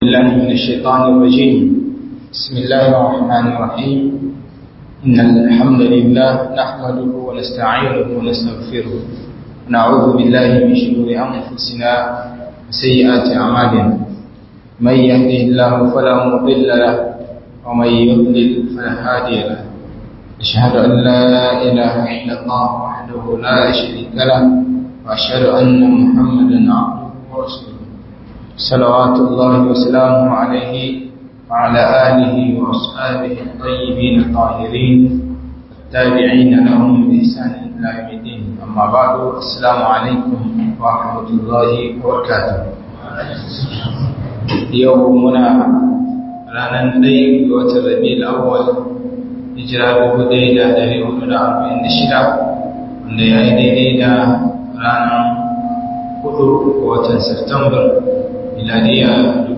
بالله من الشيطان الرجيم بسم الله الرحمن الرحيم إن الحمد لله نحمده ونستعينه ونستغفره ونعوذ بالله من شرور أنفسنا وسيئات أعمالنا من يهده الله فلا مضل له ومن يضلل فلا هادي له أشهد أن لا إله إلا الله وحده لا شريك له وأشهد أن محمدا عبده ورسوله صلوات الله وسلامه عليه وعلى آله وأصحابه الطيبين الطاهرين التابعين لهم بإحسان إلى يوم الدين أما بعد السلام عليكم ورحمة الله وبركاته يومنا ranar ɗaya ga watan rabi'ul awwal hijira dubu ɗaya da ɗari hudu da arba'in da shida wanda ya yi daidai da ranar hudu ga watan Septambar miladiya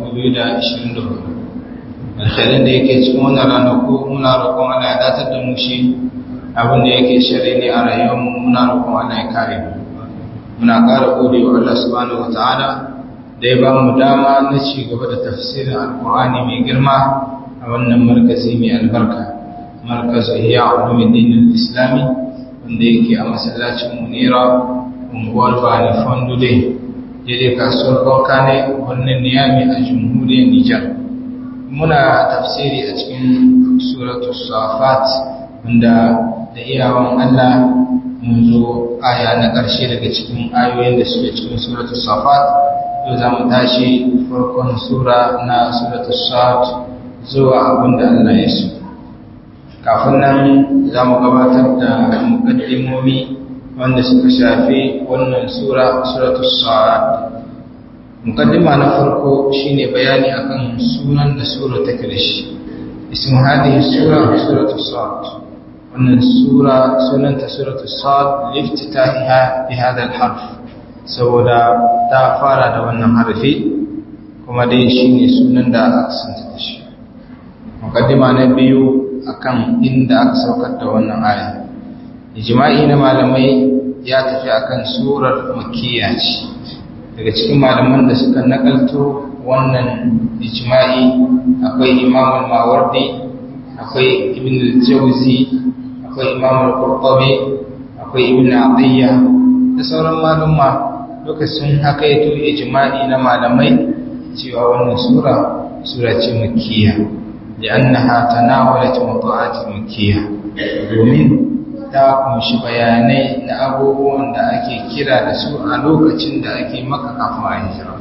2024 alkhairin da yake cikin wannan ranaku muna roƙon Allah ya datar da mu shi abin da yake shari ne a rayuwarmu muna roƙon Allah ya kare mu muna ƙara gode wa Allah subhanahu wataala da ya ba mu dama na ci gaba da tafsirin alƙur'ani mai girma a wannan markazi mai albarka markazu ihya ulumuddin islami wanda yake a masallacin munira unguwar bani fondude daidai kasuwar banka ne wannan niyami a jamhuriyar nijar muna tafsiri a cikin suratu safat wanda da iyawan allah mun zo aya na ƙarshe daga cikin ayoyin da suke cikin suratu safat yau za mu tashi farkon sura na suratu safat zuwa abinda allah ya so kafin nan za mu gabatar da mukaddimomi wanda suka shafi wannan sura suratul sa'ad mukaddima na farko shine bayani akan sunan da sura take da shi ismu hadhihi sura suratul sa'ad wannan sura sunanta suratul sa'ad liftitahiha bi hadha al-harf saboda ta fara da wannan harfi kuma dai shine sunan da aka santa da shi mukaddima na biyu akan inda aka saukar da wannan aya ijma'i na malamai ya tafi akan surar makiyya ce daga cikin malaman da suka nakalto wannan ijma'i akwai imam al-mawardi akwai ibn al-jawzi akwai imam al-qurtubi akwai ibn atiyya da sauran malumma duka sun hakaito ijma'i na malamai cewa wannan sura sura ce makiyya لأنها تناولت موضوعات مكية domin ta kunshi bayanai na abubuwan da ake kira da su a lokacin da ake maka kafin a hijira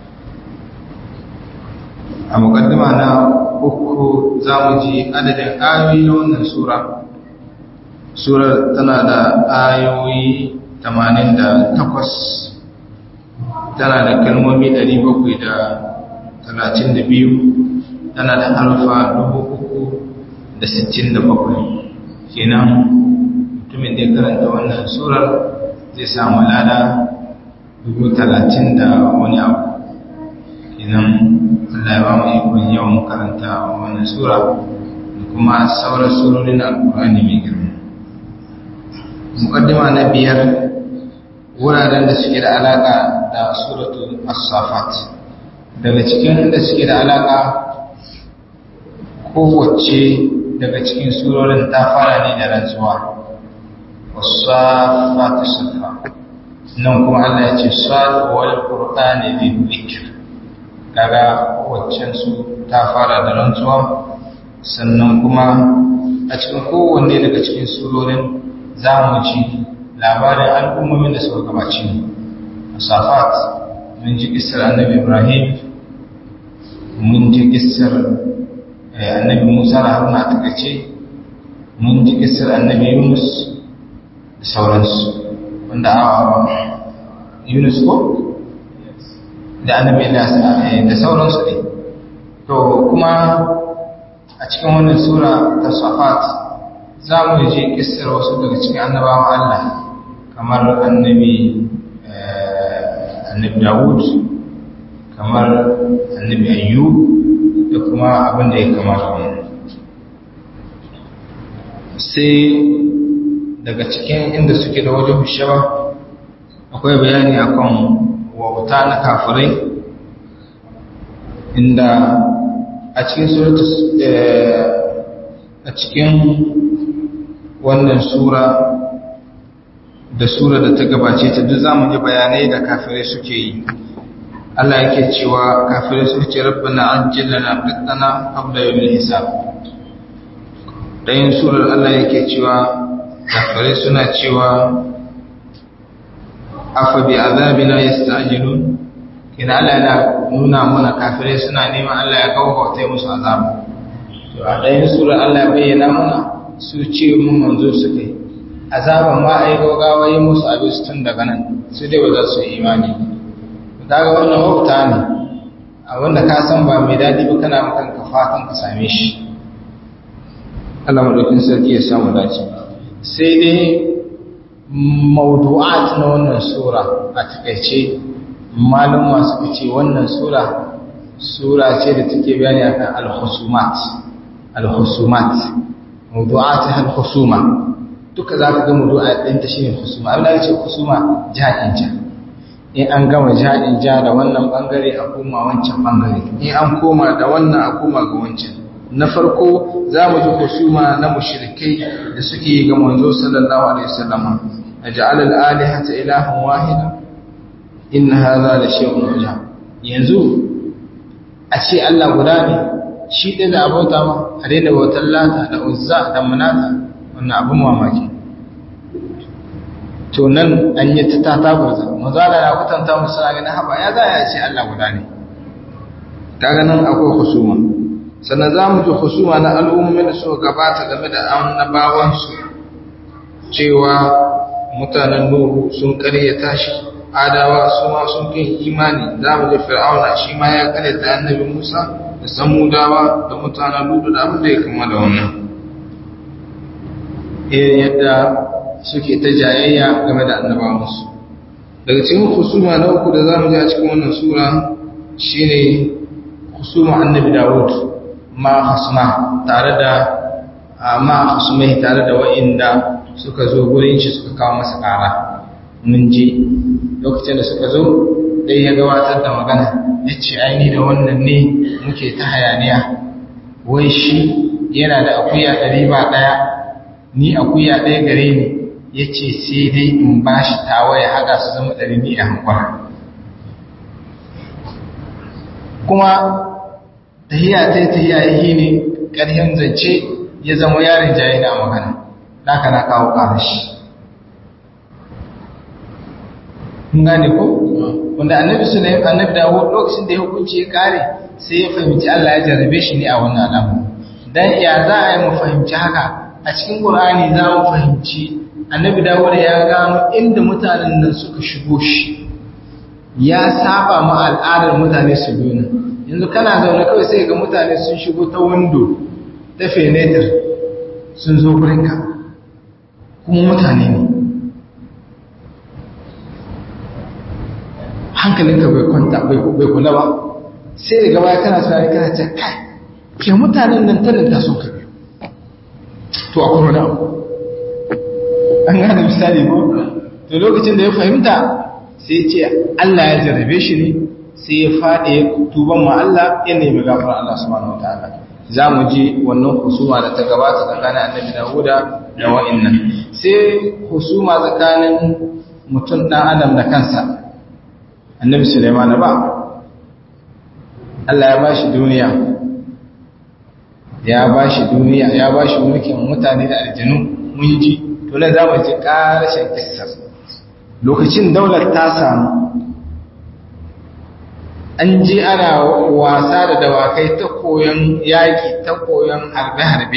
a mukaddima na uku za mu ji adadin ayoyi na wannan sura surar tana da ayoyi 88 tana da kalmomi 732 tana da harfa 367 kenan mutumin da ya karanta wannan surar zai samu lada dubu talatin da wani abu kenan Allah ya ba mu ikon yawan karanta wannan sura da kuma sauran surorin alkur'ani mai girma mukaddima na biyar wuraren da suke da alaka da suratu as-safat daga cikin da suke da alaka kowace daga cikin surorin ta fara ne da rantsuwa wasafatu safa nan kuma Allah ya ce sad wal qur'ani dhikr kaga waccan su ta fara da rantsuwa sannan kuma a cikin kowanne daga cikin surorin za mu ji labarin al'ummomin da suka gabace mu safat mun ji kissar annabi ibrahim mun ji kissar annabi musa da haruna ta kace mun ji kissar annabi yunus da sauransu wanda a yunus ko da annabi da sauransu ne to kuma a cikin wannan sura ta safat za mu ji kissar wasu daga cikin annabawan allah kamar annabi annabi dawud kamar annabi ayyub da kuma abin da ya kamata wani sai daga cikin inda suke da wajen shaba akwai bayani akan wauta na kafirai inda a cikin suratu a cikin wannan sura da sura da ta gabace ta duk zamu ji bayanai da kafirai suke yi Allah yake cewa kafirai suke ce rabbana ajjilna qitana qabla yawmil hisab dayin surar Allah yake cewa kafirai suna cewa afa bi azabina yasta'jilun kina Allah yana nuna mana kafirai suna neman Allah ya kawo bautai musu azabu to a dayin surar Allah ya bayyana mana su ce mun manzo suke azaban ma ai gaugawa yi musu abin su tun daga nan su dai ba za su yi imani kaga wannan wauta ne a wanda ka san ba mai dadi ba kana makan ka fatan ka same shi Allah madaukin sarki ya samu dace sai dai mawdu'at na wannan sura a takaice malum masu ce wannan sura sura ce da take bayani akan al-husumat al-husumat mawdu'at al-husuma duka zaka ga mawdu'a din ta shine husuma abin da yake husuma ja'in ja in an gama ja'in ja da wannan bangare a koma wancan bangare in an koma da wannan a koma ga wancan na farko za mu ji husuma na mushrikai da suke yi ga manzo sallallahu alaihi wasallam aj'al al-alihata ilahan wahida in hadha la shay'un ujab yanzu a ce Allah guda ne shi ɗaya da abota ma a daina bautar lata da uzza da manata wannan abin mamaki to nan an yi ta tatabarza mazala ya kwatanta musu a ganin haɓa ya za a ce Allah guda ne ta ganin akwai husuma sannan za mu ji husuma na al'ummin da suka gabata game da annabawansu cewa mutanen nuhu sun karyata shi adawa su ma sun kai imani za mu ji fir'auna shi ma ya karyata annabi musa da samudawa da mutanen ludu da abin da ya kama da wannan irin yadda suke ta jayayya game da annabawansu daga cikin husuma na uku da za mu ji a cikin wannan sura shine husuma annabi dawud ma hasma tare da ma hasumai tare da wa'inda suka zo gurin shi suka kawo masa kara mun ji lokacin da suka zo dai ya gabatar da magana ya ce aini da wannan ne muke ta hayaniya wai shi yana da akuya ɗari ba ɗaya ni akuya ɗaya gare ni ya ce sai dai in ba shi tawa ya haɗa su zama ɗari ni a hankwa kuma tahiya ta yi tahiya yi ne ƙarhin zance ya zama yarin jayi na magana naka na kawo ƙarashi kun gane ko wanda annabi sulaim annabi dawo lokacin da ya hukunci ya kare sai ya fahimci Allah ya jarrabe shi ne a wannan alamu dan ya za a yi mu fahimci haka a cikin qur'ani za mu fahimci annabi dawo da ya gano inda mutanen nan suka shigo shi ya saba ma al'adar mutane su biyu yanzu kana zaune kawai sai ga mutane sun shigo ta window ta fenetir sun zo gurinka kuma mutane ne hankalinka bai kwanta bai kula ba sai da gaba kana tunani kana ce kai ke mutanen nan tanin ta sun kabe to a kuma abu an gane misali ko to lokacin da ya fahimta sai ce Allah ya jarrabe shi ne sai ya faɗi tuban ma Allah ya nemi gafara Allah subhanahu wataala za mu ji wannan husuma da ta gabata tsakanin annabi Dawuda da wa'annan sai husuma tsakanin mutum ɗan adam da kansa annabi Sulaiman ba Allah ya bashi duniya ya bashi duniya ya bashi mulkin mutane da aljanu mun ji to nan zamu ji karashin kissar lokacin daular ta samu an ji ana wasa da dawakai ta koyon yaki ta koyon harbe-harbe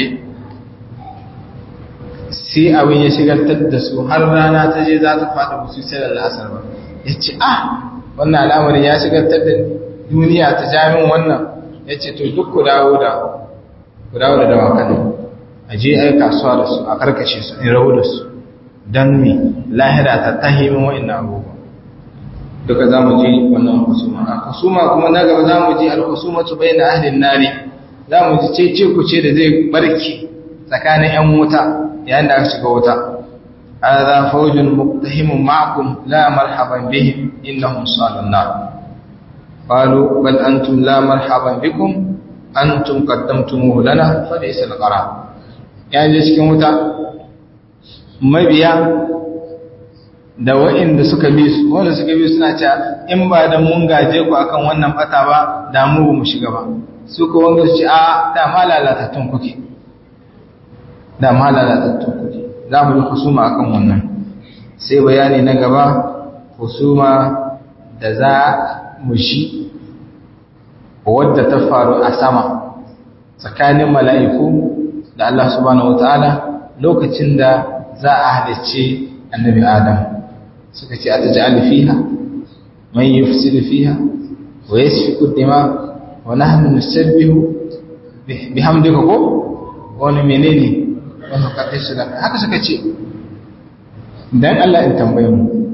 sai abin ya shigartar da su har rana ta je za ta faɗi musu sai da la'asar ba ya ce ah wannan al'amarin ya shigartar da duniya ta jamin wannan ya ce to duk ku dawo da ku dawo da dawakan a je ai kasuwa da su a karkashe su in rahu da su don me lahira ta tahimin wa'in abubuwa duka za mu ji wannan husuma a husuma kuma na gaba za mu ji al-husuma tu bayna ahlin nari za mu ji cece ku ce da zai barki tsakanin yan wuta yayin da aka shiga wuta hadha fawjun muqtahimun ma'akum la marhaban bihim innahum salun nar qalu bal antum la marhaban bikum antum qaddamtumuhu lana fa laysa al-qarar ya je cikin wuta mabiya da wa'inda suka bi su wanda suka bi suna cewa in ba da mun gaje ku akan wannan bata ba da mu mu shiga ba su ko wanda su ce a da ma lalatattun kuke da ma lalatattun kuke za mu yi husuma akan wannan sai bayani na gaba husuma da za mu shi wadda ta faru a sama tsakanin mala'iku da Allah subhanahu wataala lokacin da za a halicce annabi Adam suka ce a taj'al fiha man yufsidu fiha wa yasfiku dima wa nahnu nusabbihu bihamdika ko wani menene wannan kaddashi da haka suka ce dan Allah in tambaye mu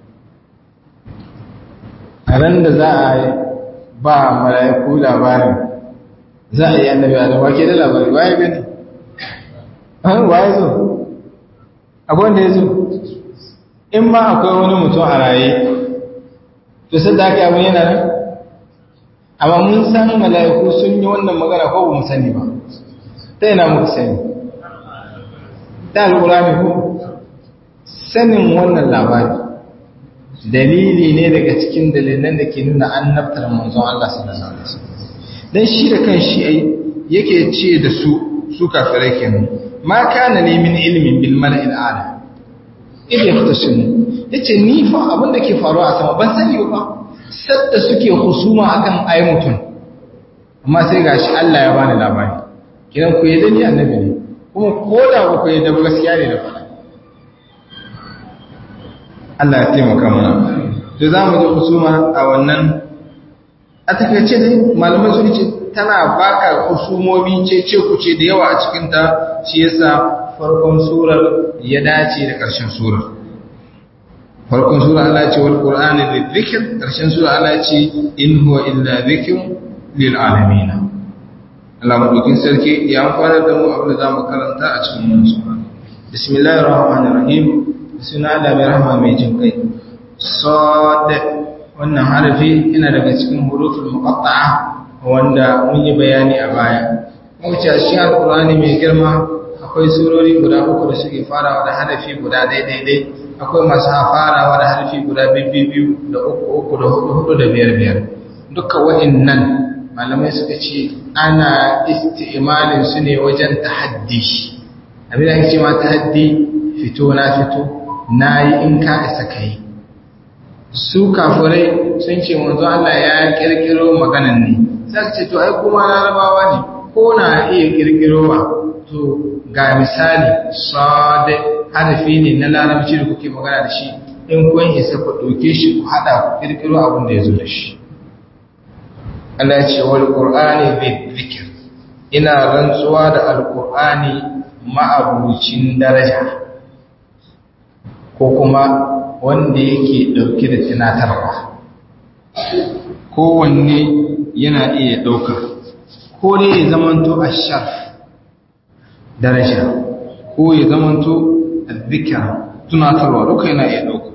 a ran da za a ba mala'iku labarin za a yi annabi Adam wa ke da labari waye gani waye zo akwai wanda ya zo in ma akwai wani mutum a raye to sai da aka yi abin yana nan amma mun san mala'iku sun yi wannan magana ko ba mu sani ba ta yana muku sani ta alƙurami ko sanin wannan labari dalili ne daga cikin dalilan da ke nuna annabtar manzon Allah sallallahu alaihi wasallam dan shi da kan shi yake ce da su su kafirai kenan ma kana ne min ilmin bil mala'il ala idan ya fita sun yace ni fa abin da ke faruwa a sama ban sani ba sadda suke husuma akan ayi mutum amma sai gashi Allah ya bani labari kidan ku yadda ni annabi ne kuma ko da ba ku yadda ba gaskiya ne da faɗa Allah ya taimaka mana to za mu ji husuma a wannan a takaice dai malaman sun ce tana baka husumomi ce ce ku ce da yawa a cikin ta shi yasa farkon surar ya dace da ƙarshen surar farkon sura Allah ce wal qur'ani lidhikr ƙarshen sura Allah ce in huwa illa dhikr lil alamin Allah madaukin sarki ya amfana da mu abin da zamu karanta a cikin wannan sura bismillahir rahmanir rahim suna Allah mai rahama mai jin kai sad wannan harafi yana daga cikin huruful muqatta'a wanda mun yi bayani a baya mun ce shi alqur'ani mai girma akwai surori guda uku da suke farawa da harafi guda daidai akwai masu farawa da harafi guda biyu da uku uku da hudu hudu da biyar biyar duka wa'annan malamai suka ce ana isti'malin su ne wajen tahaddi abin da ake ce ma tahaddi fito na fito nayi in ka isa kai su kafirai sun ce manzo Allah ya kirkiro maganan ne sai ce to ai kuma larabawa ne ko na iya kirkirowa to ga misali sade harafi ne na larabci da kuke magana da shi in kun isa ku ɗauke shi ku haɗa ku kirkiro abin da ya zo da shi Allah ya ce wal qur'ani bi dhikr ina rantsuwa da alqur'ani ma'abucin daraja ko kuma wanda yake ɗauke da tunatarwa kowanne yana iya ɗauka ko ne ya zamanto a shaf daraja ko ya zamanto a zikira tunatarwa duka yana iya ɗauka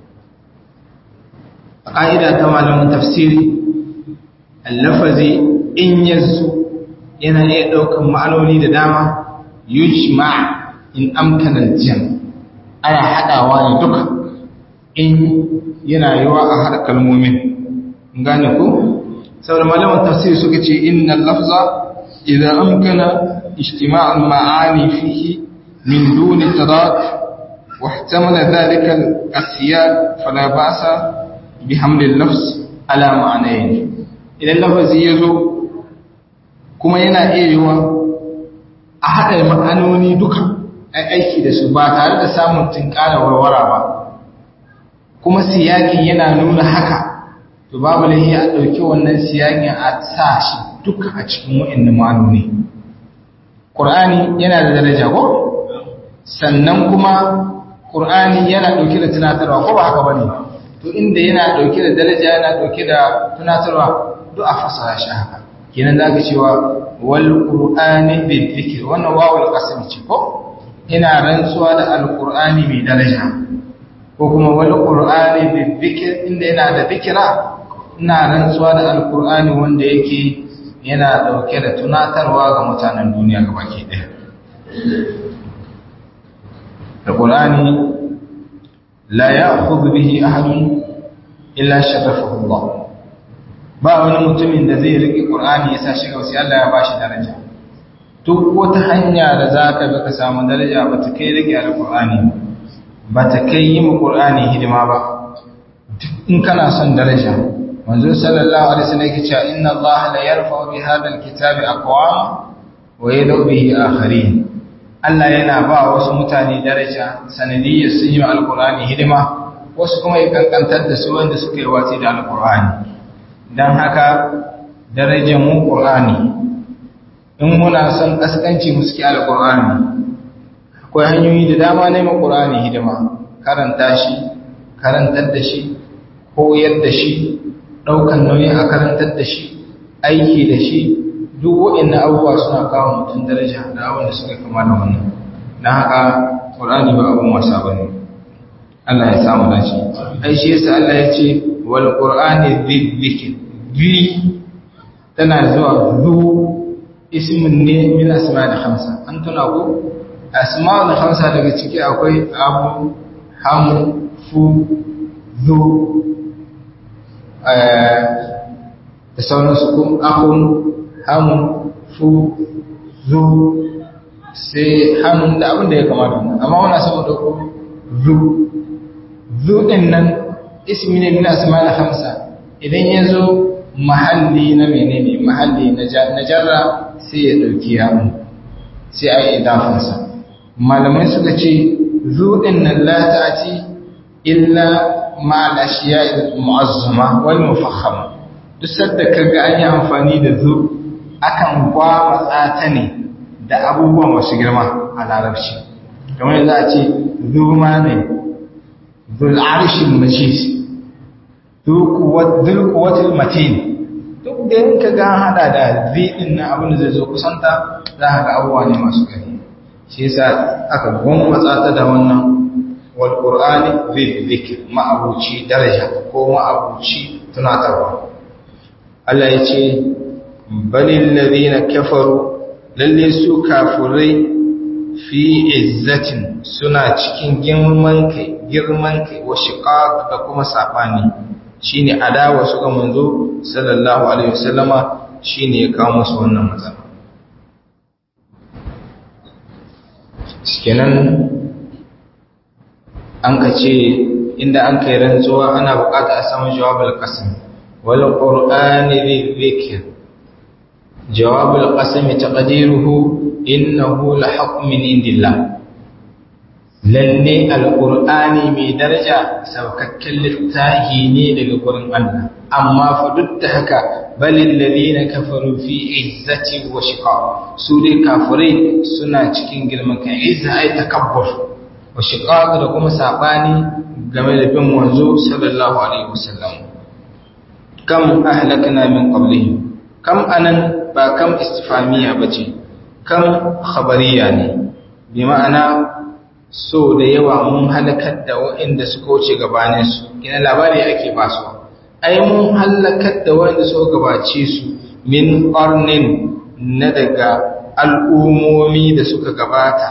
a ƙa'ida ta malamin tafsiri allafazi in yanzu yana iya ɗaukan ma'anoni da dama yujma in amkanar jam ana haɗawa ne duka in yana yiwa a haɗa kalmomin gane ku saboda malaman tafsir suka ce inna lafza idan amkana ijtima'ul ma'ani fihi min duni tadad wa ihtamala dhalika al-asiyad fala ba'sa bihamd al-lafz ala ma'anayn idan lafazi yazo kuma yana iya yiwa a haɗa ma'anoni duka aiki da su ba tare da samun tinkara warwara ba kuma siyakin yana nuna haka to babu lahi a ɗauki wannan siyakin a sa shi duka a cikin wa'in ma'anoni ƙur'ani yana da daraja ko sannan kuma ƙur'ani yana ɗauke da tunatarwa ko ba haka ba ne to inda yana ɗauke da daraja yana ɗauke da tunatarwa duk a fasara shi haka kenan za ka cewa wal ƙur'ani bil zikir wannan wawul qasam ce ko ina rantsuwa da alƙur'ani mai daraja ko kuma wal qur'ani bil zikir inda yana da zikira ina rantsuwa da alkur'ani wanda yake yana dauke da tunatarwa ga mutanen duniya gabaki ɗaya alkur'ani la ya'khudhu bihi ahadun illa sharafahu Allah ba wani mutumin da zai rike qur'ani ya sa shi ga sai Allah ya bashi daraja duk wata hanya da zaka bi ka samu daraja ba ta kai rike alkur'ani ba ta kai yi mu qur'ani hidima ba in kana son daraja manzo sallallahu alaihi wasallam yake cewa inna Allah la yarfa'u bi hadha alkitabi aqwama wa yad'u bihi akharin Allah yana ba wasu mutane daraja sanadiyyar sun yi alqur'ani hidima wasu kuma ya kankantar da su wanda suka yi watsi da alqur'ani dan haka darajar mu qur'ani in muna son kaskanci mu suke alqur'ani akwai hanyoyi da dama ne mu qur'ani hidima karanta shi karantar da shi koyar da shi ɗaukan nauyi a karantar da shi aiki da shi duk waɗannan abubuwa suna kawo mutum daraja da abin da suka kama da wannan na haka ƙur'ani ba abin wasa ba ne Allah ya samu dace ai shi yasa Allah ya ce wal qur'ani dhikr bi tana zuwa zu ismin ne min asma'il khamsa an tuna ko asma'ul khamsa daga ciki akwai abu hamu fu zu da sauransu kun ahun hamun fu zu sai hannun da abin da ya kamata amma wana sama dauko zu zu din nan ismi ne min asma'il hamsa idan ya zo mahalli na menene mahalli na jarra sai ya dauki yawon sai a yi idafansa malamai suka ce zu din nan la ta'ati illa ma'al ashiya mu'azzama wal mufakhama duk sadda kaga an yi amfani da zu akan gwamutsa ta ne da abubuwa masu girma a larabci kamar za a ce zu ma ne zul arshin majid zul quwwatil matin duk da in ka ga hada da zidin na abin da zai zo kusanta za ka ga abubuwa ne masu gari shi yasa aka gwamutsa ta da wannan walƙur'ani zikir ma'abuci daraja ko ma'abuci tunatarwa Allah ya ce balin lalina kafaru lalle su kafurai fi izzatin suna cikin girman kai girman kai wa shiqaq da kuma sabani shine adawa su ga manzo sallallahu alaihi wasallama shine ya kawo musu wannan matsala kenan an ka ce inda an kai rantsuwa ana bukata a samu jawabul qasam wal qur'ani dhikr jawabul qasam taqdiruhu innahu la hukm min indillah lalle alqur'ani mai daraja saukakken littahi ne daga gurin Allah amma fa duk da haka balil ladina kafaru fi izzati wa shiqaq su dai kafirai suna cikin girman kai izza ay takabbur wa shiqaq da kuma sabani game da bin manzo sallallahu alaihi wasallam kam ahlakna min qablihim kam anan ba kam istifamiya bace kam khabariya ne bi ma'ana so da yawa mun halakar da waɗanda suka wuce gabanin su kina labari ake ba su ai mun halakar da waɗanda suka gabace su min qarnin na daga al'umomi da suka gabata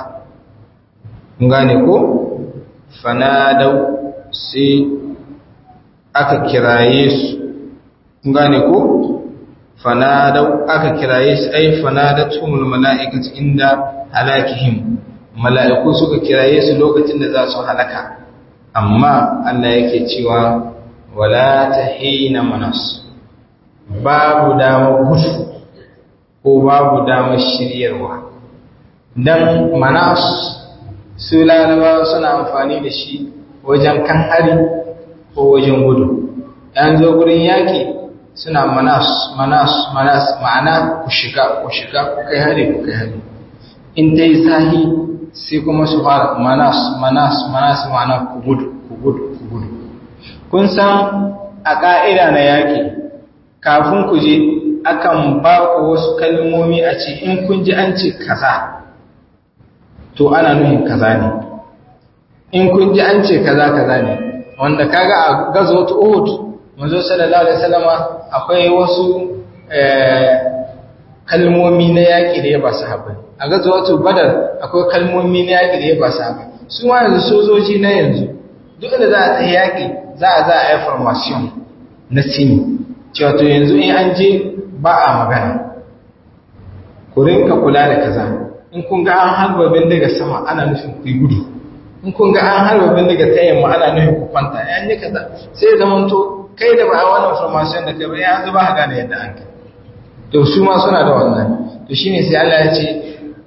gane ko fanadau sai aka kiraye su gane ko fanadau aka kiraye su ai fanadatumul mala'ikatu inda halakihim mala'iku suka kiraye su lokacin da za su halaka amma Allah yake cewa wala tahina manas babu dama gudu ko babu damar shiryarwa dan manas su larabawa suna amfani da shi wajen kan hari ko wajen gudu ɗan zo gurin yaƙi suna manas manas manas ma'ana ku shiga ku shiga ku kai hari ku kai hari in ta yi sahi sai kuma su fara manas manas manas ma'ana ku gudu ku gudu ku gudu kun san a ƙa'ida na yaƙi kafin ku je akan ba ku wasu kalmomi a ce in kun ji an ce kaza to ana nuhin kaza ne in kun ji an ce kaza kaza ne wanda kaga a gazo ta Uhud manzo sallallahu alaihi wasallama akwai wasu kalmomi na yaƙi da ya ba sahabbai a gazawatu badar akwai kalmomi na yaƙi da ya ba sahabbai su ma yanzu sojoji na yanzu duk da za a ta yaƙi za a za a yi formation na sini cewa to yanzu in an je ba a magana ku rinka kula da kaza in kun ga an harba bindiga sama ana nufin ku gudu in kun ga an harba bindiga ta yamma ana nufin ku kwanta ya yi kaza sai ya zama to kai da ba a wannan formation da kai ba ya zuba ka gane yadda an kai to su ma suna da wannan to shine sai Allah ya ce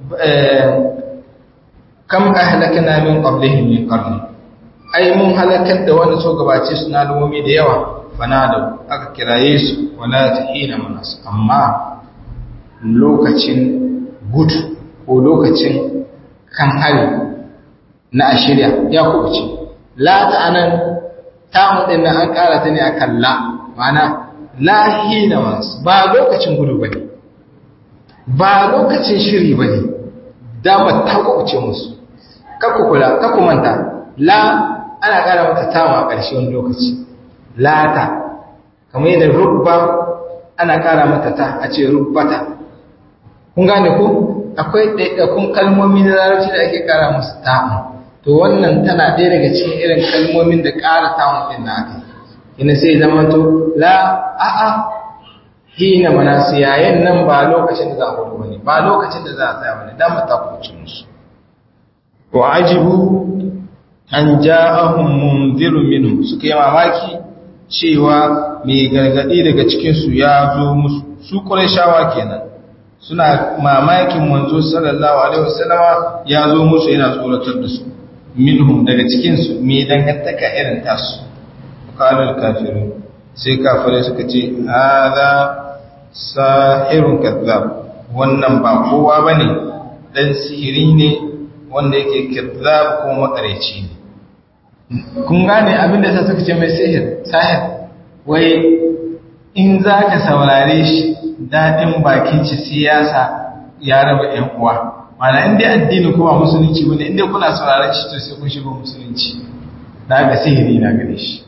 kam ahlakna min qablihim min qarni ai mun halakar da wanda so gabace su na lumomi da yawa fanada aka kiraye su wala tahina manas amma lokacin gudu ko lokacin kan hari na ashirya ya kubuce la ta'anan ta din nan an kara ta ne akan la ma'ana la hina manas ba lokacin gudu bane ba lokacin shiri bane dama ta kubuce musu kakku kula kakku manta la ana kara mata tama a ƙarshe wani lokaci lata kamar yadda rubba ana kara mata ta a ce rubbata kun gane ko akwai ɗaiɗakun kalmomi na larabci da ake kara musu ta'un to wannan tana ɗaya daga cikin irin kalmomin da ƙara ta'un ɗin na aka ina sai zama to la a'a hina mana yayin nan ba lokacin da za a gudu wani ba lokacin da za a tsaya wani dama ta kuci musu wa ajibu an ja'ahum munzirun minhum suka yi mamaki cewa mai gargadi daga cikin su ya zo musu su Qurayshawa kenan suna mamakin manzo sallallahu alaihi wasallama ya zo musu yana tsoratar da su minhum daga cikin su me dangantaka irin tasu qalul kafirun sai kafirai suka ce hadha sahirun kadhab wannan ba kowa bane dan sihiri ne wanda yake kadhab ko makareci ne kun gane abin da suka ce mai sihir sahir wai in za ka saurare shi daɗin bakin ci siyasa ya raba ‘yan uwa mana inda addini kuma musulunci wani inda kuna saurare shi to sai kun shigo musulunci na ga sihiri na gare shi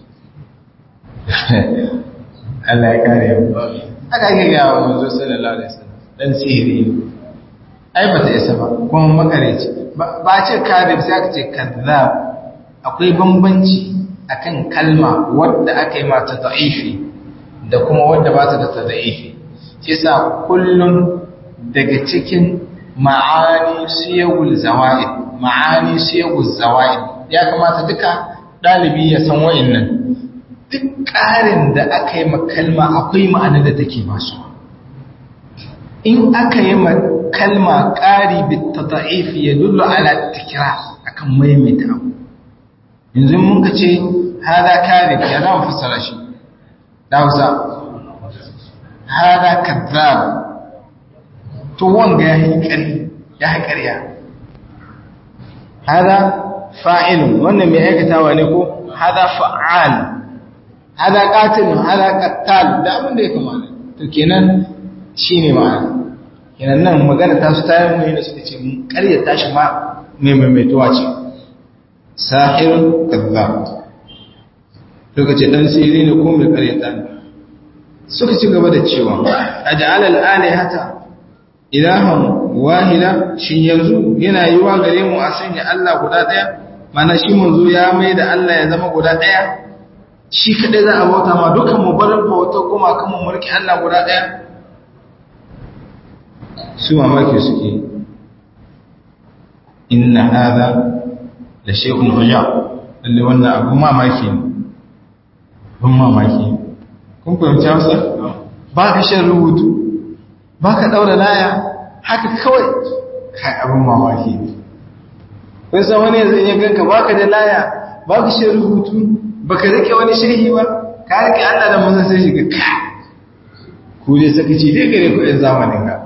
Allah ya kare yau aka ake gawa manzo sallallahu alaihi wasallam dan sihiri ne ai ba ta isa ba kuma makareci ba ce kadib sai aka ce kazzab akwai bambanci akan kalma wadda aka yi mata da'ifi da kuma wadda ba ta da ta da'ifi shi sa kullun daga cikin ma'ani siyagul zawa'id ma'ani siyagul zawa'id ya kamata duka ɗalibi ya san wa'innan duk ƙarin da aka yi kalma akwai ma'ana da take basu in aka yi kalma ƙari bitta da'ifi ya dullu ala tikira akan maimaita abu yanzu mun ka ce hada kadhib ya za mu fassara shi da Hausa hada kadhab to wanga ya yi ƙari ya yi ƙarya hada fa'il wannan mai aikatawa ne ko hada fa'al hada qatil hada qattal da abin da ya kamata to kenan shine ma'ana kenan nan magana ta su tayi mu ne suka ce mun ƙaryata shi ma mai maimaituwa ce sahirun kazzab suka ce dan sirri ne ko mai karyata ne suka ci gaba da cewa aj'al al-alihata ilahan wahida shin yanzu yana yiwa gare mu a sanya Allah guda daya mana shi manzo ya mai da Allah ya zama guda daya shi kadai za a bauta ma dukan mu bar bauta kuma kan mu mulki Allah guda daya su mamaki suke inna hadha da shekun hujja lalle wannan abun mamaki ne abun mamaki kun fahimci hausa ba ka shan rubutu ba ka ɗaura laya haka kawai kai abun mamaki ne kun san wani yanzu in ganka ba ka da laya ba ka shan rubutu ba ka rike wani shehi ba ka rike allah da mazan sai shiga ka ku dai sakaci dai gare ku yan zamanin ka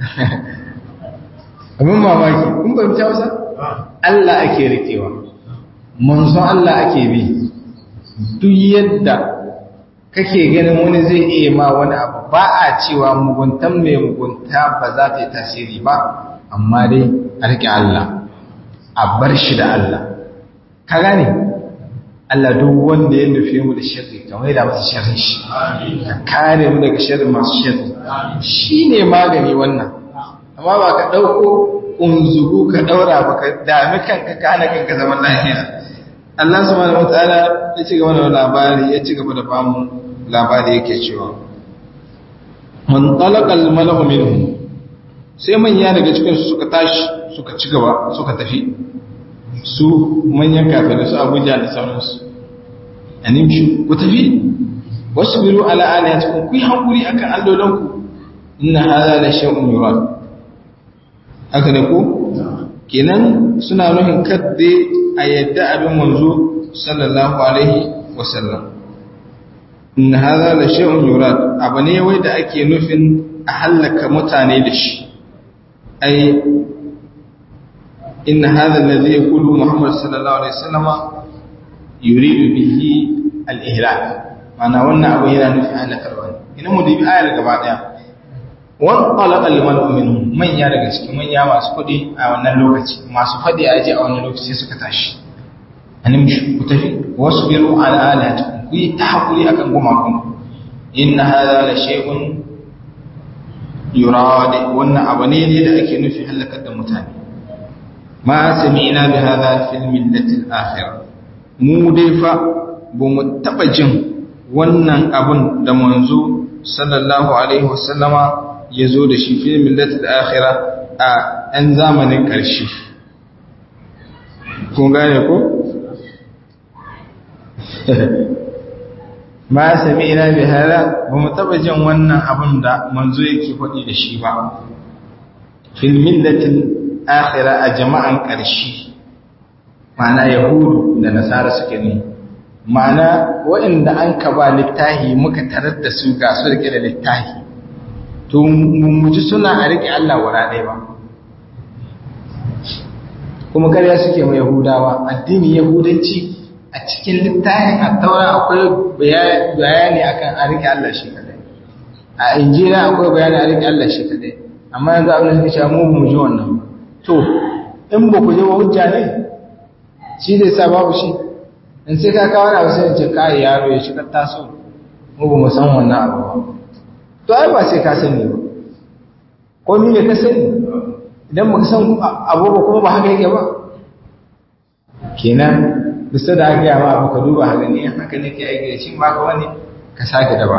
abin mamaki kun fahimci hausa Allah ake rikewa manzon Allah ake bi duk yadda kake ganin wani zai iya ma wani abu ba a cewa muguntan mai mugunta ba za ta yi tasiri ba amma dai a rike Allah a bar shi da Allah ka gane Allah duk wanda ya nufe mu da sharri ka maida masa sharrin shi ka kare mu daga sharrin masu sharri shine magani wannan amma ba ka dauko unzugu ka daura ba ka dami kanka ka hana kanka zaman lafiya Allah subhanahu wataala ya ci gaba da labari ya ci gaba da bamu labari yake cewa man talaqal malahu minhum sai manya daga cikin su suka tashi suka ci gaba suka tafi su manyan kafirai su Abuja da sauransu animshu ku tafi wasbiru ala alihatikum ku yi hankuri akan allolanku inna hadha la shay'un yurad haka ne ko kenan suna nufin kadde a yadda abin manzo sallallahu alaihi wasallam inna hadha la shay'un yurad abu ne wai da ake nufin a halaka mutane da shi ai inna hadha alladhi yaqulu muhammad sallallahu alaihi wasallama yuridu bihi al-ihlak mana wannan abu yana nufin halakarwa ne ina mu dubi ayar gaba daya wan talaqa liman minhum manya daga cikin manya masu kudi a wannan lokaci masu fadi aje a wannan lokaci suka tashi anim ku tafi wasbiru ala alatikum ku yi ta hakuri akan gumakun inna hadha la shay'un yurad wannan abu ne da ake nufi halakar da mutane ma sami'na bi hadha fil millati al-akhirah mu dai fa ba mu taba jin wannan abun da manzo sallallahu alaihi wasallama ya zo da shi fi millatul akhira a ɗan zamanin ƙarshe kun gane ko ma sami ina bi hada ba mu taba jin wannan abun da manzo yake faɗi da shi ba fil millatil akhira a jama'an ƙarshe ma'ana yahudu da nasara suke ne ma'ana waɗanda an ka ba littahi muka tarar da su ga su rike da littahi to mummuci suna a rike Allah wara ɗaya ba kuma karya suke mai yahudawa addini yahudanci a cikin littahin a taura akwai bayani akan a rike Allah shi kadai a injila akwai bayani a rike Allah shi kadai amma yanzu abin da suka sha mu mu ji wannan to in ba ku ji wa hujja ne shi zai sa babu shi in sai ka kawo abu sai ce kai yaro ya shiga taso mu ba mu san wannan abu ba to ai ba sai ka sani ba ko ni ne ka sani idan baka san abu ba kuma ba haka yake ba kenan bisa da aka yawa abu ka duba haka ne haka ne ke aiki da shi ba ka wani ka sake da ba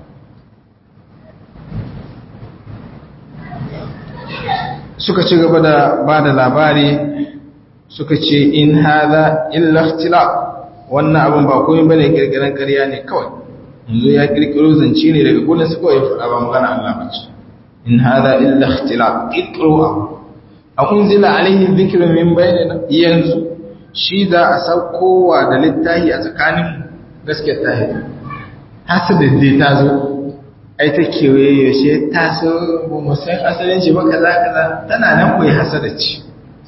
suka ci gaba da ba da labari suka ce in haza illa ikhtilaf wannan abin ba komai bane kirkiran ƙarya ne kawai yanzu ya kirkiro zance ne daga gurin su kawai faɗa ba magana Allah ba ce in hada illa ikhtilaf kirkiro abu a unzila alaihi dhikru min bainina yanzu shi da a saukowa da littahi a tsakanin gaskiyar tahi hasada dai ta zo ai ta kewaye yaushe ta so ba mu san asalin shi ba kaza kaza tana nan koyi hasada ce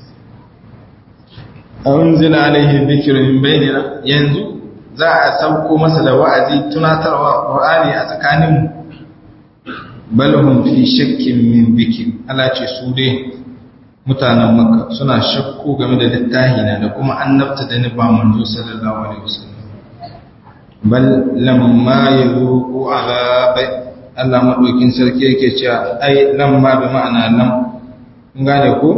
أنزل عليه الذكر من بيننا ينزو za a sauko masa da wa'azi tunatarwa Qur'ani a tsakanin balhum fi shakkin min dhikr Allah ce su dai mutanen Makka suna shakku game da littahi na da kuma annabta da ni ba manzo sallallahu alaihi wasallam bal lamma yuqu azab Allah madaukin sarki yake cewa ai lamma bi ma'ana lam kun gane ko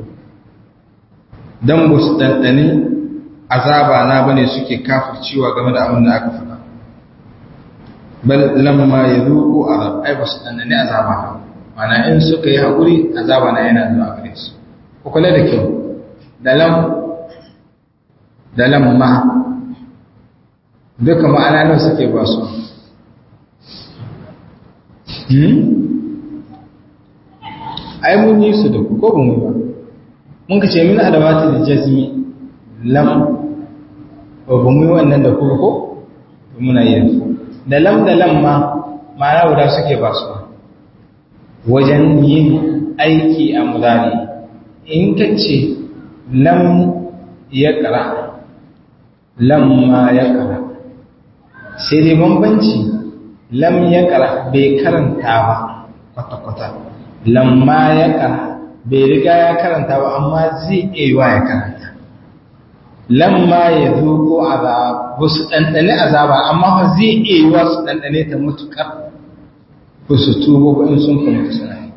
dan ba su ɗanɗani azaba na bane suke kafircewa game da abin da aka faɗa bal lamma ya zuku azab ai ba su ɗanɗani azaba na mana in suka yi haƙuri azaba na yana zuwa gare su ku kula da kyau da lam da lamma duka ma'ana nan suke ba su ai mun yi su da ku ko ba mu ba mun ka ce min adawati da jazmi lam ba ba mu yi wannan da kuma ko muna yi da lam da lam ma ma'ana guda suke ba su wajen yin aiki a mudari in ka ce lam ya kara lam ma ya kara sai dai bambanci lam ya kara bai karanta ba kwata-kwata lamma ya kara bai riga ya karanta ba amma zai iya ya karanta lamma ya zuko azab ba su ɗanɗane azaba amma fa zai iya yi wa su ɗanɗane ta mutuƙar ba su tubo ba in sun kuma suna yi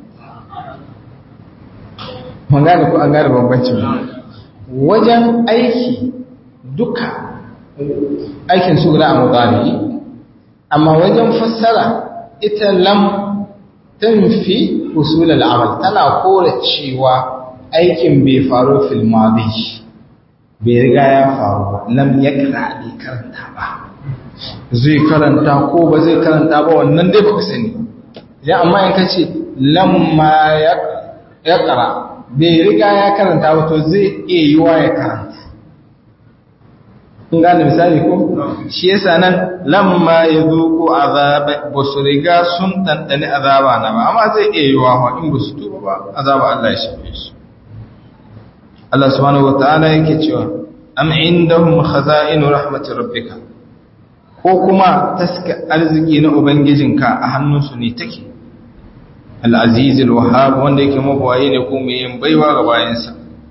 mun gane ko an gane bambancin wajen aiki duka aikin su guda a mutane amma wajen fassara ita lam tanfi usul al'amal tana kore cewa aikin bai faru fil madi bai riga ya faru ba lam yakra bai karanta ba zai karanta ko ba zai karanta ba wannan dai baka sani idan amma in kace lamma yaqra bai riga ya karanta ba to zai iya yiwa ya karanta kun gane misali ko shi yasa nan lamma yazuqu azaba basu riga sun dandane azaba na ba amma zai iya yiwa wa in basu tuba ba azaba Allah ya shafe su Allah subhanahu wataala yake cewa am indahum khaza'inu rahmatir rabbika ko kuma taska arziki na ubangijinka a hannunsu ne take al-aziz al-wahhab wanda yake mabawaye ne ko mai yin baiwa ga bayansa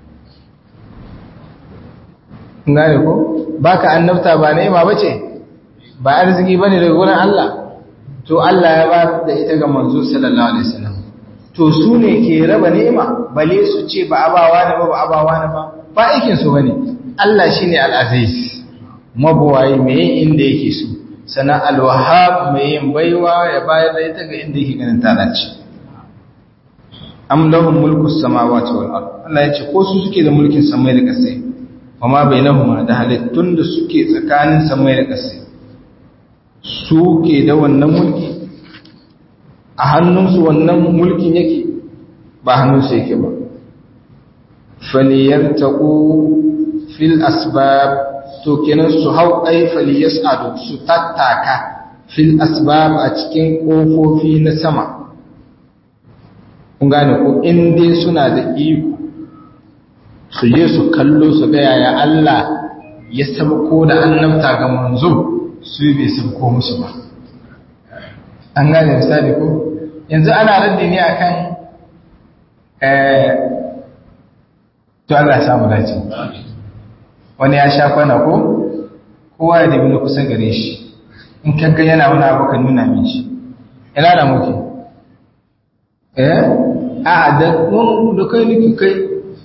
ngare ko baka annabta ba ni'ima bace ba arziki bane daga gurin Allah to Allah ya ba da ita ga manzo sallallahu alaihi wasallam to su ne ke raba ni'ima bale su ce ba abawa ne ba ba abawa ne ba ba aikin su bane Allah shine al-aziz mabuwayi mai inda yake so sana al-wahhab mai yin baiwa ya bayar da ita ga inda yake ganin ta dace am lahum mulku samawati wal ard Allah ya ce ko su suke da mulkin samai da kasai wama bainahuma da halittun da suke tsakanin samai da kasai suke da wannan mulki a hannunsu wannan mulkin yake ba hannunsu yake ba faliyartaku fil asbab to kenan su hau ai faliyasadu su tattaka fil asbab a cikin kofofi na sama kun gane ko in dai suna da iko su je su kallo su ga yaya Allah ya sabko da annabta ga manzo su bai sabko musu ba an gane misali ko yanzu ana raddi ne akan eh to Allah ya samu dace wani ya sha kwana ko kowa ya dabi na kusa gare shi in kaga yana wani abu ka nuna min shi ina da muke eh a da mun da kai niki kai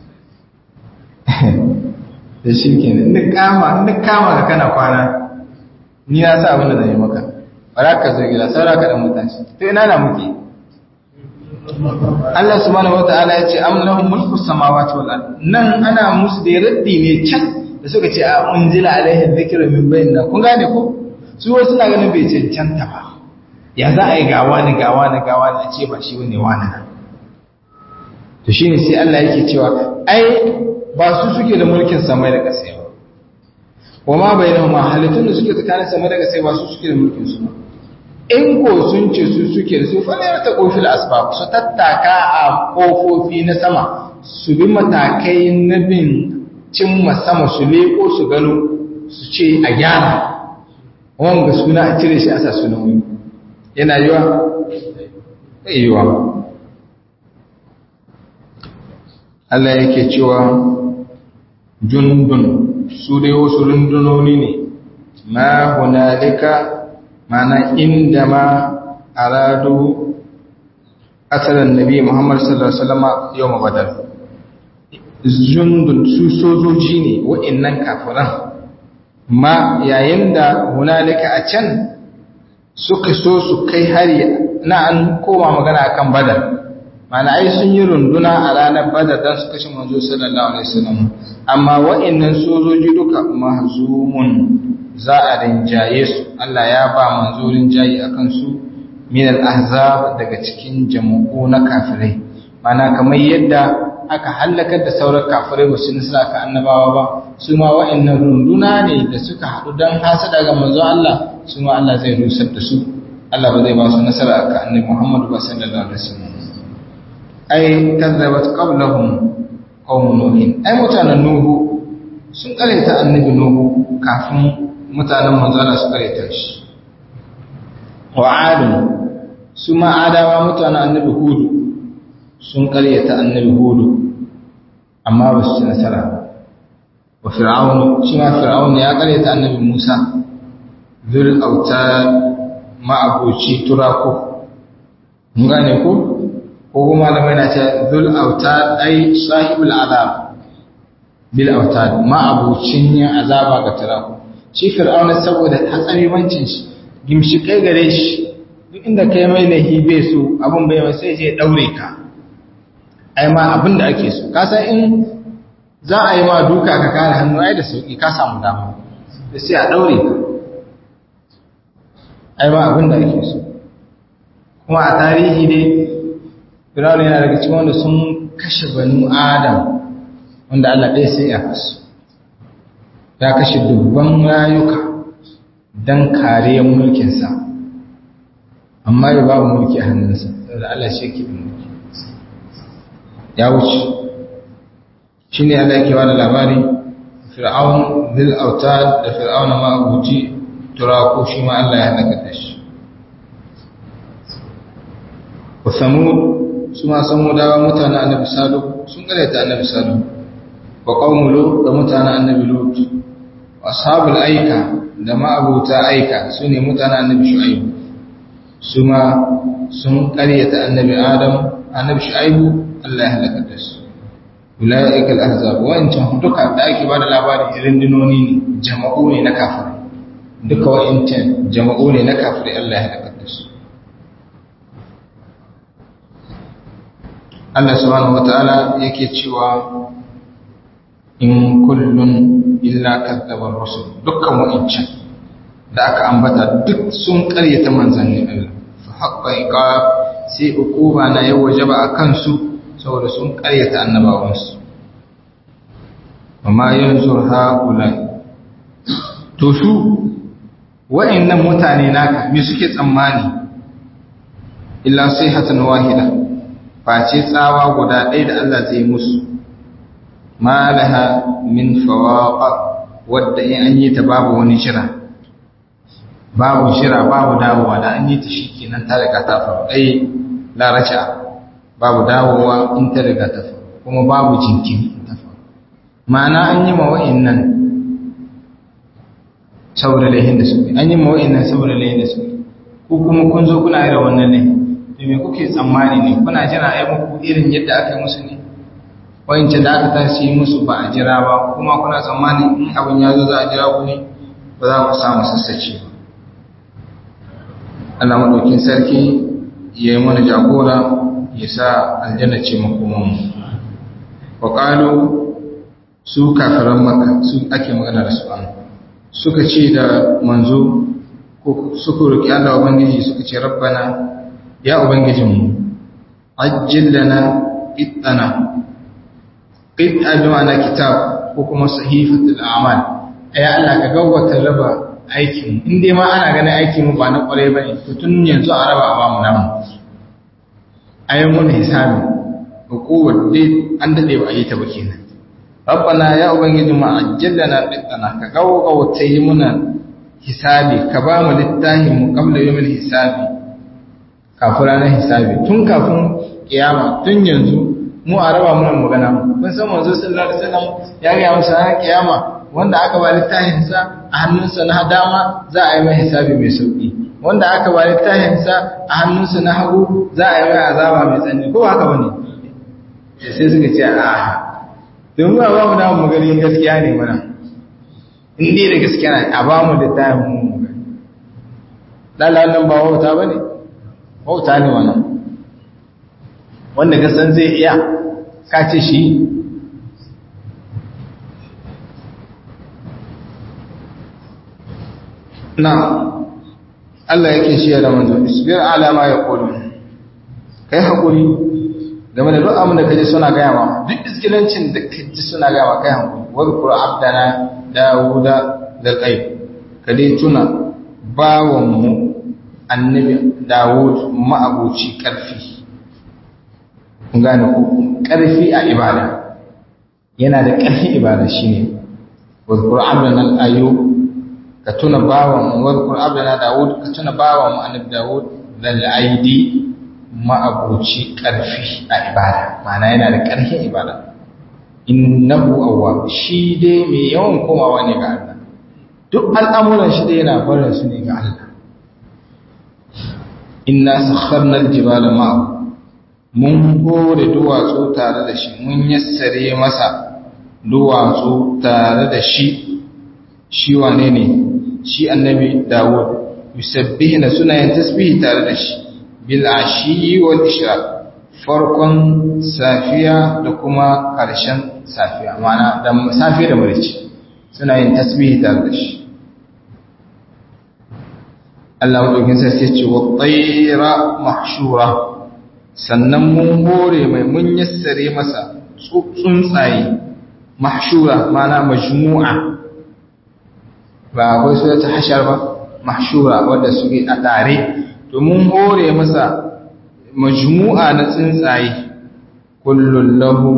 da shi kenan in kama in kama ka kana kwana ni na sa abin da zai maka bara ka zo gida saura ka dan mutaci to ina na muke Allah subhanahu wataala ya ce am lahum mulku samawati wal ard nan ana musu da raddi ne can da suka ce a unzila alaihi dhikru min bainna kun gane ko su wasu na ganin bai cancanta ba ya za a yi gawa ne gawa ne gawa ne ce ba shi wani wani na to shine sai Allah yake cewa ai ba su suke da mulkin samai da ƙasa ba kuma bai da ma halittun da suke tsakanin samai da ƙasa ba su suke da mulkin su ba in ko sun ce su suke da su fa ne ta kofil asbab su tattaka a kofofi na sama su bi matakai na bin cimma sama su leko su gano su ce a gyara wanga suna a cire shi a sa sunan wani yana yiwa yiwa Allah yake cewa jundun su dai wasu rundunoni ne ma hunalika mana inda ma aradu asalan nabi Muhammad sallallahu alaihi wasallam yawm badar jundun su sojoji ne wa'annan kafiran ma yayin da hunalika a can suka so su kai hari na an koma magana akan badar mana ai sun yi runduna a ranar badar don su kashe manzo sallallahu alaihi wasallam amma wa'annan sojoji duka mahzumun za a rinjaye su Allah ya ba manzo rinjaye akan su min al-ahzab daga cikin jama'u na kafirai mana kamar yadda aka halakar da sauran kafirai ba su nasara ka annabawa ba su ma wa'annan runduna ne da suka haɗu don hasada ga manzo Allah su ma Allah zai rusar da su Allah ba zai ba su nasara ka annabi Muhammad ba sallallahu alaihi wasallam ai kazzabat qablahum qawm nuh ai mutanen nuhu sun karanta annabi nuhu kafin mutanen manzo Allah su karanta shi wa adun su ma adawa mutanen annabi hudu sun karyata annabi hudu amma ba su ci nasara ba wa fir'aunu shi ma fir'aunu ya karyata annabi Musa zul auta ma'abuci turako mun gane ko ko kuma da mai ce zul auta ai sahibul azab bil autad ma'abucin yin azaba ga turako shi fir'auna saboda hatsariwancin shi gimshi kai gare shi duk inda kai mai lahi bai so abin bai mai sai je daure ka ai ma abin da ake so ka san in za a yi ma duka ka kare hannu ai da sauki ka samu dama da sai a daure ka ai ma abin da ake so kuma a tarihi dai fir'auna yana daga cikin wanda sun kashe banu adam wanda Allah ɗaya sai ya kasu ya kashe dubban rayuka don kariyar mulkinsa amma ya babu mulki a hannunsa saboda Allah shi ke mulki ya wuce shi ne Allah yake wani labari fir'aun zil auta da fir'auna ma abuci turako shi ma Allah ya halaka da shi wa samud su ma samudawa mutanen annabi salo sun karyata annabi salo wa qaumu lut da mutanen annabi lut ashabul aika da ma'abuta aika sune mutanen annabi shu'aib su ma sun ƙaryata annabi adam annabi shu'aib Allah ya halaka da su ulaika al-ahzab wancan duka da ake bada labarin irin dinoni ne jama'u ne na kafirai duka wa'incan jama'u ne na kafirai Allah ya halaka da su Allah subhanahu wataala yake cewa in kullun illa kadzabar rusul dukkan wa'incan da aka ambata duk sun karyata manzannin Allah fa haqqa iqab sai ukuba na yau wajaba akan su saboda sun karyata annabawansu amma yanzu haula to su wa'annan mutane naka me suke tsammani illa sayhatan wahida face tsawa guda ɗaya da Allah zai musu ma laha min fawaqa wadda in an yi ta babu wani shira babu shira babu dawowa da an yi ta shikenan ta riga ta faru ai la raja babu dawowa in ta riga ta faru kuma babu jinkiri in ta faru ma'ana an yi ma wa'annan saboda laihin da suke an yi ma wa'annan saboda laihin da suke ko kuma kun zo kuna irin wannan ne to me kuke tsammani ne kuna jira ai muku irin yadda aka yi musu ne wancan da aka tashi musu ba a jira ba kuma kuna tsammani in abin ya zo za a jira ku ne ba za ku samu sassace ba Allah maɗaukin sarki ya yi mana jagora ya sa aljanna ce makomanmu wa ƙalo su kafiran maka su ake magana da su an suka ce da manzo ko suka roƙi Allah Ubangiji suka ce rabbana ya Ubangijinmu ajjil lana ittana qit'a bi ma'ana kitab ko kuma sahifatul a'mal ay Allah ka gawwata raba aikin in dai ma ana ganin aikin mu ba na kware bane to tun yanzu a raba a bamu namu ayin mun hisabi hukumar dai an dade ba a yi ta ba kenan rabbana ya ubangiji mu ajjalna qit'ana ka gawwata yi muna hisabi ka ba mu littafin mu qabla yawmil hisabi kafin ranar hisabi tun kafin kiyama tun yanzu mu a raba muna magana kun san manzo sallallahu alaihi wasallam ya ga musu har kiyama wanda aka ba littafin sa a hannunsa na dama za a yi mai hisabi mai sauki wanda aka ba littafin sa a hannunsa na hagu za a yi mai azaba mai tsanani ko haka bane sai suka ce a don mu ba mu da mu gani gaskiya ne mana in dai da gaskiya ne a ba mu littafin mu mu gani lalalan ba wauta bane wauta ne wannan wanda gasan zai iya kace shi na Allah yake shi da manzo isbir ala ma yaqulun kai hakuri game da duk abin da kaje suna gaya ma duk iskilancin da kaje suna gaya ma kai hakuri wadhkur abdana dawuda dal qayb kade tuna bawon mu annabi dawud ma'abuci karfi gane ku ƙarfi a ibada yana da ƙarfin ibada shine wadhkur abdana al-ayyub ka tuna bawan wadhkur abdana daud ka tuna bawan annabi daud dal aidi ma'abuci ƙarfi a ibada ma'ana yana da ƙarfin ibada innahu awwab shi dai mai yawan komawa ne ga Allah duk al'amuran shi dai yana barin su ne ga Allah inna sakharna aljibala ma'ahu mun gore duwatsu tare da shi mun yassare masa duwatsu tare da shi shi wane ne shi annabi Dawud yusabbihuna suna yin tasbihi tare da shi bil ashi wal ishraq farkon safiya da kuma ƙarshen safiya mana da safiya da marici suna yin tasbihi tare da shi Allah madaukin sarki ce wa tsaira mahshura sannan mun hore mai mun yassare masa tsuntsaye mahshura mana majmu'a ba akwai su ta hashar ba mahshura wadda suke a tare to mun hore masa majmu'a na tsuntsaye kullun lahu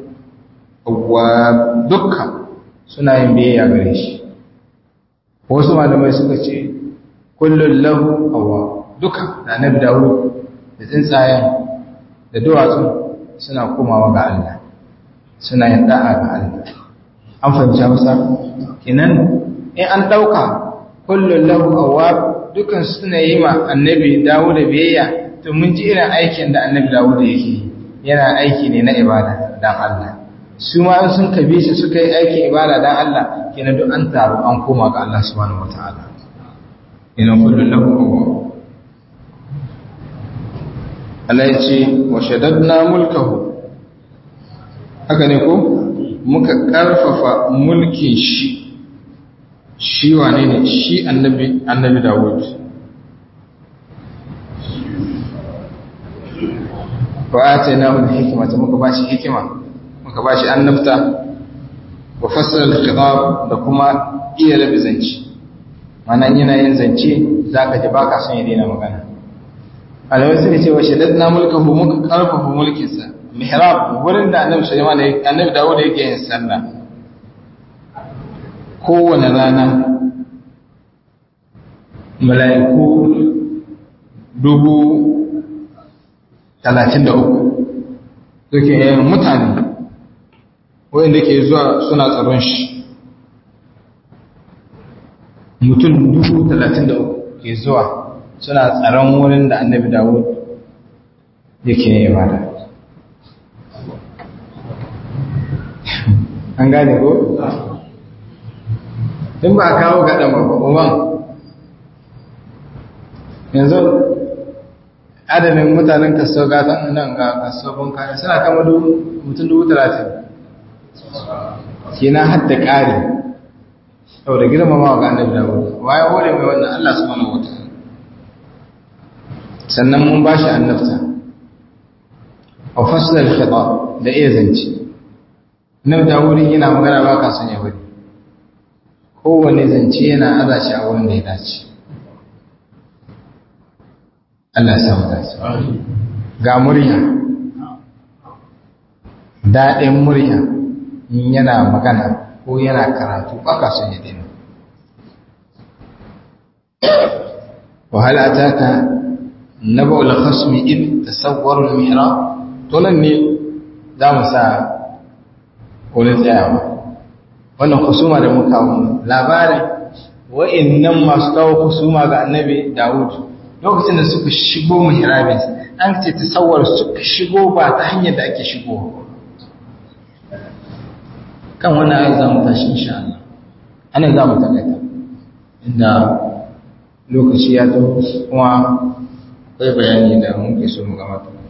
awwab dukkan suna yin biyayya gare shi wasu malamai suka ce kullun lahu awwab dukkan da annabi Dawud da tsuntsayen da duwatsu suna komawa ga Allah suna yin da'a ga Allah an fahimci Hausa kenan in an dauka kullun lahu awwab dukkan suna yi ma annabi Dawud da biyayya to mun ji irin aikin da annabi Dawud yake yana aiki ne na ibada dan Allah su ma sun kabe shi suka yi aikin ibada dan Allah kenan duk an taru an koma ga Allah subhanahu wataala ina kullu lahu Allah ya ce wa shaddadna mulkahu haka ne ko muka karfafa mulkin shi shi wane ne shi annabi annabi Dawud wa atainahu al-hikmata muka bashi hikima muka bashi annabta wa fassara al-khitab da kuma iya labi zance mana yana yin zance zaka ji baka son ya daina magana alawai suka ce wa shaddadna mulkahu muka karfafa mulkin sa mihrab wurin da annabi Sulaiman da annabi Dawud yake yin sallah kowane rana mala'iku dubu talatin da uku suke yin mutane wanda ke zuwa suna tsaron shi mutum dubu talatin da uku ke zuwa suna tsaron wurin da annabi dawud yake yin ibada an gane ko? in ba a kawo gaɗan ba yanzu adadin mutanen kaso gatan nan ga kaso kaya suna kama mutum dubu talatin kenan hadda ƙari sau da girmama ga annabi da wuri waye wore mai wannan Allah su mana wata sannan mun ba shi annabta a fasilar khitab da iya zance annabi da wuri yana magana ba ka son ya wuri kowane zance yana aza shi a wurin da ya dace Allah ya samu dace ga murya daɗin murya in yana magana ko yana karatu baka son ya daina وهل أتاك نبأ الخصم إذ تصوروا المحراب تولني دام ساعة قولت يا wannan kusuma da muka kawo labarin wa'annan masu kawo kusuma ga annabi Dawud lokacin da suka shigo mihrabin an ce tasawwar suka shigo ba ta hanyar da ake shigo kan wannan ayi za mu tashi insha Allah ana za mu takaita inda lokaci ya zo kuma akwai bayani da muke so mu gama